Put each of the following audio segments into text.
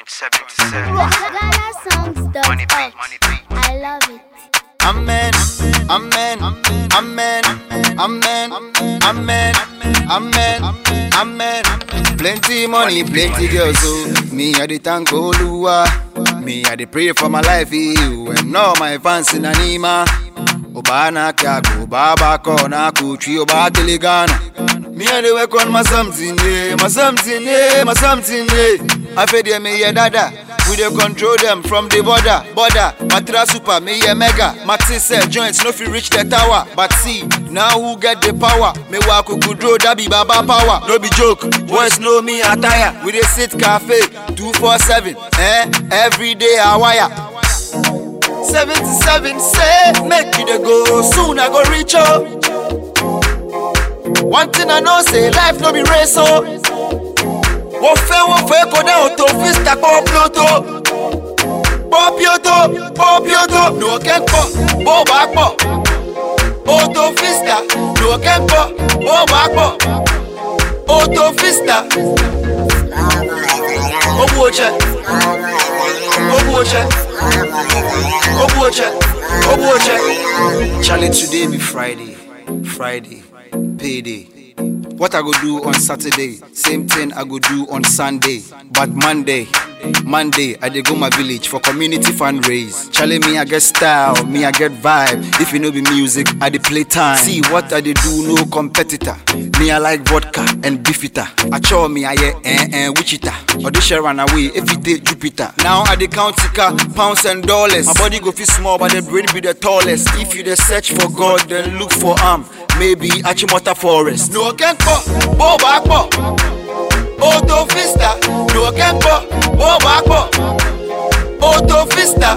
77. Ghana songs dot Money beat, org. money beat. I love it. Amen. Amen. Amen. Amen. Amen. Amen. Amen. Plenty money, plenty girls. So me, I dey thank Oluwa. Me, I dey pray for my life. You and all my fans in Anima. Obana kago, baba kona kuchi, oba telegana. Me, I dey work on my something, yeah, my something, yeah, my something, yeah. I feel them, me, yeah, dada. We dey control them from the border, border. Matra super, me yeah mega. Maxi sell joints, no fit reach the tower. But see, now who get the power? Me wa kukudro, that be baba power. No be joke, boys know me attire. We dey sit cafe, 247, eh? Every day I wire. 77 say, make you dey go, soon I go reach up. One thing I know say, life no be race, oh. wọ́n fẹ́ wọ́n fẹ́ kódà òtò fista pọ̀ píọ́tò pọ̀ píọ́tò pọ̀ píọ́tò ní òkè ń pọ̀ bó bá pọ̀ òtò fista ní òkè ń pọ̀ bó bá pọ̀ òtò fista. Ogbu oche, ogbu oche, ogbu oche, ogbu oche. Charlie, today be Friday, Friday, payday. What I go do on Saturday, same thing I go do on Sunday. But Monday, Monday, I dey go my village for community fundraise. Charlie, me I get style, me I get vibe. If you know be music, I dey play time. See what I dey do, no competitor. Me I like vodka and beefita. I show me I hear eh eh Wichita. Or they share run away if it take Jupiter. Now I dey count tika, pounds and dollars. My body go feel small, but the brain be the tallest. If you dey search for God, then look for am. Maybe Achimota Forest. No can pọ̀, bó bá pọ̀. Auto Vista. No can pọ̀, bó bá pọ̀. Auto Vista.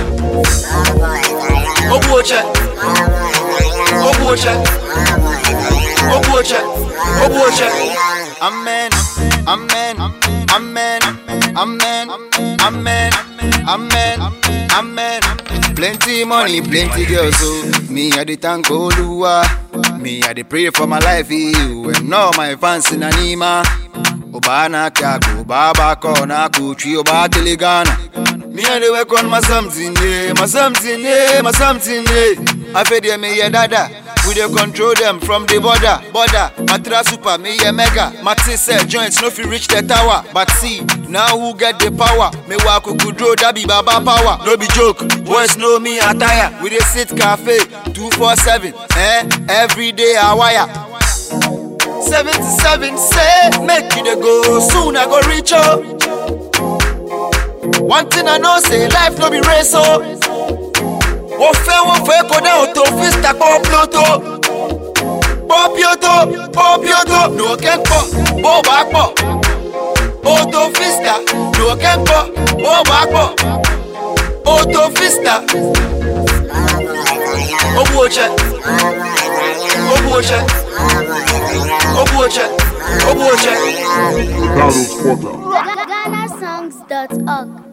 Ogbu oche, ogbu oche, ogbu oche, ogbu oche. Amen, amen, amen, amen, amen, amen, amen. Plenty money, plenty girls, so me I dey thank Oluwa. Me I dey pray for my life, you and all my fans in Anima. Obana kago, baba kona kuchi, oba telegana. Me I dey work on my something, yeah, my something, yeah, my something, yeah. I feel them, me yeah, dada. We dey control them from the border, border. Matra super, me yeah mega. Maxi sell joints, no fit reach the tower. But see, now who get the power? Me wa kukudro, that be baba power. No be joke, boys know me attire. We dey sit cafe, 247, eh? Every day I wire. 77 say, make you dey go, soon I go reach up. One thing I know say, life no be race, oh. wọ́n fẹ́ wọ́n fẹ́ kódà òtò fista pọ̀ píọ́tò pọ̀ píọ́tò pọ̀ píọ́tò ní òkè ń pọ̀ bó bá pọ̀ òtò fista ní òkè ń pọ̀ bó bá pọ̀ òtò fista. Ogbu oche, ogbu oche, ogbu oche, ogbu oche. Ghana songs dot org.